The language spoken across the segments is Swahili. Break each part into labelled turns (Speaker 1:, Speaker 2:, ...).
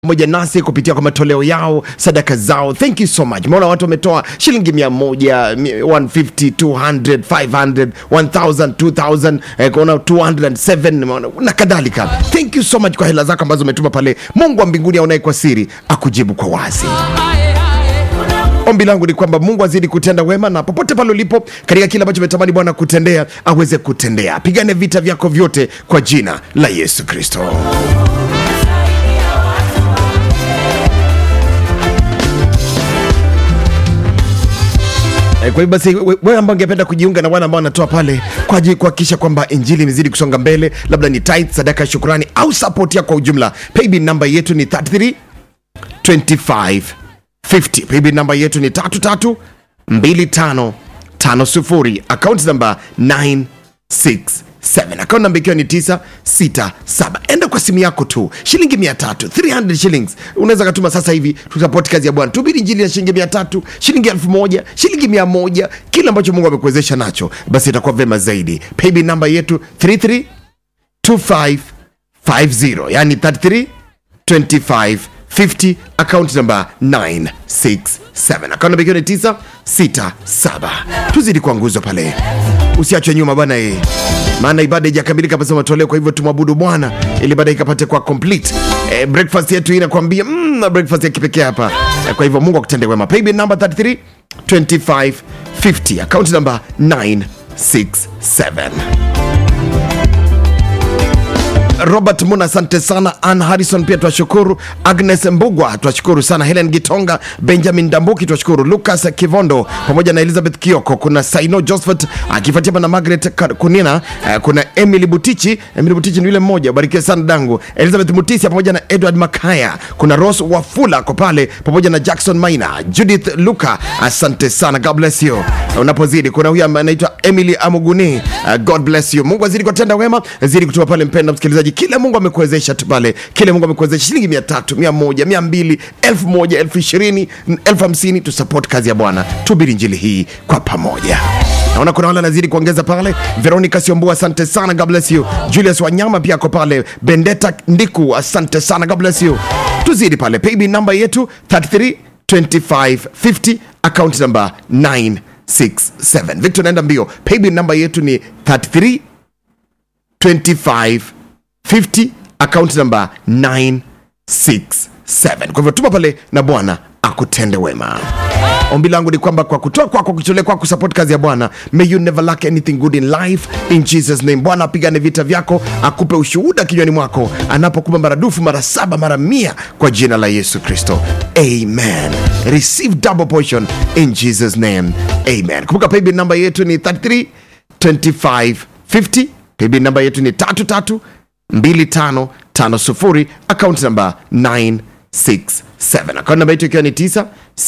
Speaker 1: pamoja nasi kupitia kwa matoleo yao sadaka zao thank you so much maona watu wametoa shilingi mia moja mi- 150 200 500 1000 2000 eh, kuona 207 nimeona, na kadhalika thank you so much kwa hela zako ambazo umetuma pale mungu wa mbinguni aonaye kwa siri akujibu kwa wazi ombi langu ni kwamba mungu azidi kutenda wema na popote pale ulipo katika kile ambacho umetamani bwana kutendea aweze kutendea pigane vita vyako vyote kwa jina la yesu kristo Eh, Kwa hivyo basi we- wewe ambao ungependa kujiunga na wale ambao wanatoa pale kwa ajili kuhakikisha kwamba injili imezidi kusonga mbele, labda ni tithe, sadaka ya shukrani au support yako kwa ujumla, paybill namba yetu ni 33 25 50. Paybill namba yetu ni 33 25 50. Account namba 967 akaunti namba ikiwa ni 967 enda kwa simu yako tu shilingi 300 300 shillings unaweza katuma sasa hivi tutapoti kazi ya bwana tubiri injili ya shilingi 300 shilingi 1000 shilingi 100 kile ambacho mungu amekuwezesha nacho basi itakuwa vema zaidi paybill namba yetu 33 2550 yani 33 25 50 account number 967 account number ikiwa ni 967 tuzidi kwa nguzo pale usiachwe nyuma bwana e maana ibada ijakamilika pasa matoleo kwa hivyo tumwabudu bwana ili baada ikapate kwa complete e, breakfast yetu hii inakwambia mm, na breakfast ya kipekee hapa e, kwa hivyo mungu akutende wema paybill number 33 25 50 account number 967 robert muna asante sana ann harrison pia twashukuru agnes mbugwa twashukuru sana helen gitonga benjamin dambuki twashukuru lucas kivondo pamoja na elizabeth kioko kuna saino josephat akifuatia na margaret Ka- kunina eh, kuna emily butichi emily butichi ni yule mmoja barikiwe sana dangu elizabeth mutisia pamoja na edward makaya kuna ros wafula ako pale pamoja na jackson maina judith luka asante sana god bless you unapozidi kuna huyu ambaye anaitwa emily amuguni uh, god bless you mungu azidi kutenda wema zidi kutuma pale mpenda msikilizaji kile mungu amekuwezesha tu pale kile mungu amekuwezesha shilingi mia tatu mia moja mia mbili elfu moja elfu ishirini elfu hamsini tusupport kazi ya bwana tubiri njili hii kwa pamoja naona kuna wale anazidi kuongeza pale veronica siombua asante sana god bless you julius wanyama pia ako pale bendeta ndiku asante sana god bless you tuzidi pale paybill namba yetu 33 2550 account number 967 victor naenda mbio paybill namba yetu ni 33 2550 account number 967 kwa hivyo tuma pale na bwana akutende wema ombi langu ni kwamba kwa kutoa kwako kujitolea kwako support kazi ya bwana may you never lack anything good in life in jesus name bwana apigane vita vyako akupe ushuhuda kinywani mwako anapokupa maradufu mara saba mara mia kwa jina la yesu kristo amen receive double portion in jesus name amen kumbuka paybill namba yetu ni 33 2550 paybill namba yetu ni 33 2550 account namba 967 account namba yetu ikiwa ni 967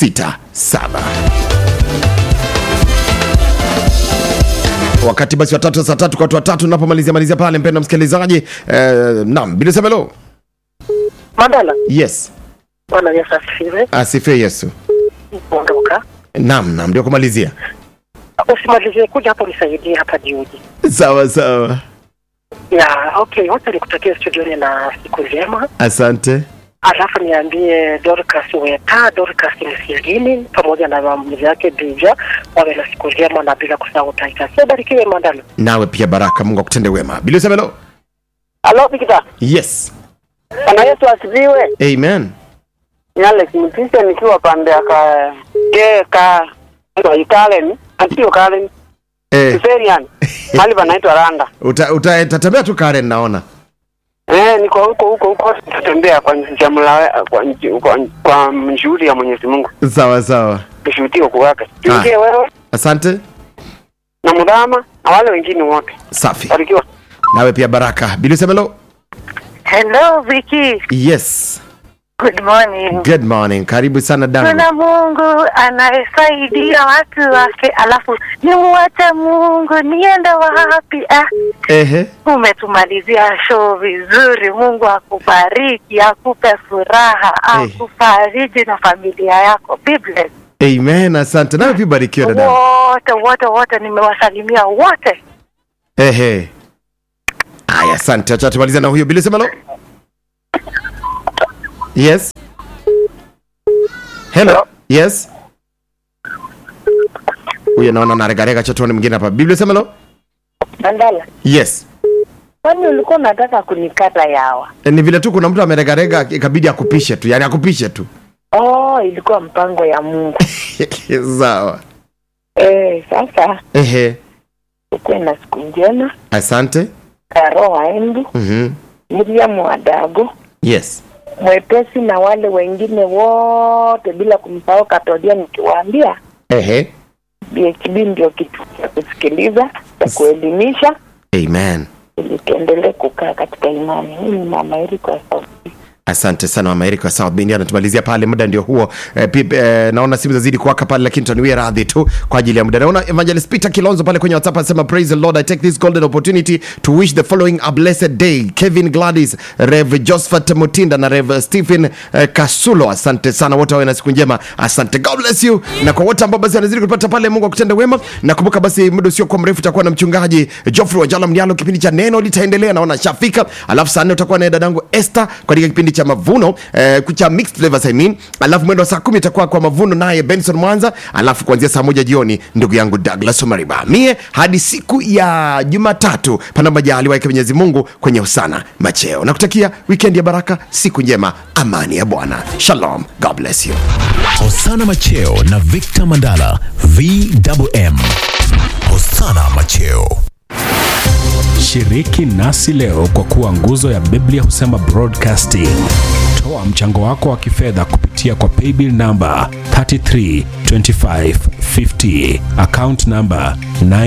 Speaker 1: wakati basi watatu saa tatu kwa watu watatu napomalizia malizia pale mpendo msikilizaji eh, nam bilisemelo
Speaker 2: Mandala,
Speaker 1: yes
Speaker 2: Bwana Yesu asifiwe.
Speaker 1: asifiwe yesu
Speaker 2: Ondoka,
Speaker 1: nam nam ndio kumalizia
Speaker 2: usimalizie kuja hapo, nisaidie hapa jiuji.
Speaker 1: sawa sawa
Speaker 2: Ya, okay, wacha nikutakia studioni na siku njema,
Speaker 1: asante
Speaker 2: alafu niambie Dorcas Weta, Dorcas Msigini pamoja na maamuzi yake Bija wawe na siku njema, na bila kusahau Titus. So barikiwe Mandala.
Speaker 1: nawe pia baraka mungu akutende wema bilisemelo
Speaker 3: Halo Victor.
Speaker 1: yes
Speaker 3: Bwana Yesu asifiwe.
Speaker 1: amen
Speaker 3: Ni Alex Mtise nikiwa pande ya ka ke ka kwa Kalen, antio Kalen,
Speaker 1: eh,
Speaker 3: Siferian. Mahali panaitwa Randa.
Speaker 1: uta- uta- utatembea tu karen naona
Speaker 3: Eh, niko huko huko huko tutembea kwa jamla kwa nji- kwa kwa mshuhudi ya Mwenyezi Mungu.
Speaker 1: sawa sawa
Speaker 3: Kushuhudia kwa wake. Tuingie wewe
Speaker 1: asante
Speaker 3: na Mudama na wale wengine wote.
Speaker 1: safi
Speaker 3: Barikiwa.
Speaker 1: nawe pia baraka bilisemelo
Speaker 4: Hello Vicky,
Speaker 1: yes
Speaker 4: good morning.
Speaker 1: good morning karibu sana dangu
Speaker 4: Kuna Mungu anayesaidia watu wake, alafu nimuache Mungu niende wapi? Ah,
Speaker 1: ehe
Speaker 4: umetumalizia show vizuri. Mungu akubariki, akupe furaha,
Speaker 1: Hey.
Speaker 4: akufariji na familia yako. Be blessed.
Speaker 1: amen asante nawe pia barikiwa dada
Speaker 4: Wote wote wote, nimewasalimia wote.
Speaker 1: ehe aya asante acha tumaliza na huyo bilisemelo yes hello
Speaker 2: Hello.
Speaker 1: yes huyo naona naregarega chatuani mwingine hapa biblia sema lo
Speaker 5: Mandala,
Speaker 1: yes
Speaker 5: kwani ulikuwa unataka kunikata yawa?
Speaker 1: E, ni vile tu kuna mtu ameregarega ikabidi akupishe tu yani akupishe tu
Speaker 5: Oh, ilikuwa mpango ya Mungu.
Speaker 1: sawa
Speaker 5: Eh, sasa
Speaker 1: ehe
Speaker 5: ukuwe na siku njema.
Speaker 1: asante
Speaker 5: Karo waendu
Speaker 1: mm-hmm.
Speaker 5: Miriam Wadago
Speaker 1: yes
Speaker 5: mwepesi na wale wengine wote bila kumsahau Katodia, nikiwaambia
Speaker 1: ehe
Speaker 5: BHB ndio kitu cha kusikiliza cha kuelimisha
Speaker 1: amen
Speaker 5: ili tuendelee kukaa katika imani. Mimi mama Erika wa Sauti.
Speaker 1: asante sana mama Erika wa South Bend anatumalizia pale muda ndio huo eh, pip, eh, naona simu zazidi kuwaka pale lakini taniwie radhi tu kwa ajili ya muda naona evangelist Peter Kilonzo pale kwenye WhatsApp anasema praise the Lord I take this golden opportunity to wish the following a blessed day Kevin Gladys Rev Josephat Mutinda na Rev Stephen eh, Kasulo asante sana wote wawe na siku njema asante God bless you na kwa wote ambao basi wanazidi kupata pale Mungu akutende wema nakumbuka basi muda usio kwa mrefu utakuwa na mchungaji Geoffrey Wajala Mdialo kipindi cha neno litaendelea naona shafika alafu saa nne utakuwa na dadangu Esther katika kipindi cha mavuno eh, cha mixed flavors I mean alafu mwendo wa saa kumi itakuwa kwa mavuno naye Benson Mwanza alafu kuanzia saa moja jioni ndugu yangu Douglas Omariba mie hadi siku ya Jumatatu pana majaliwa yake Mwenyezi Mungu kwenye usana macheo nakutakia weekend ya baraka siku njema amani ya Bwana shalom God bless you
Speaker 6: Hosana Macheo na Victor Mandala VMM. Hosana Macheo.
Speaker 7: Shiriki nasi leo kwa kuwa nguzo ya Biblia husema broadcasting. Toa mchango wako wa kifedha kupitia kwa paybill namba 332550 account namba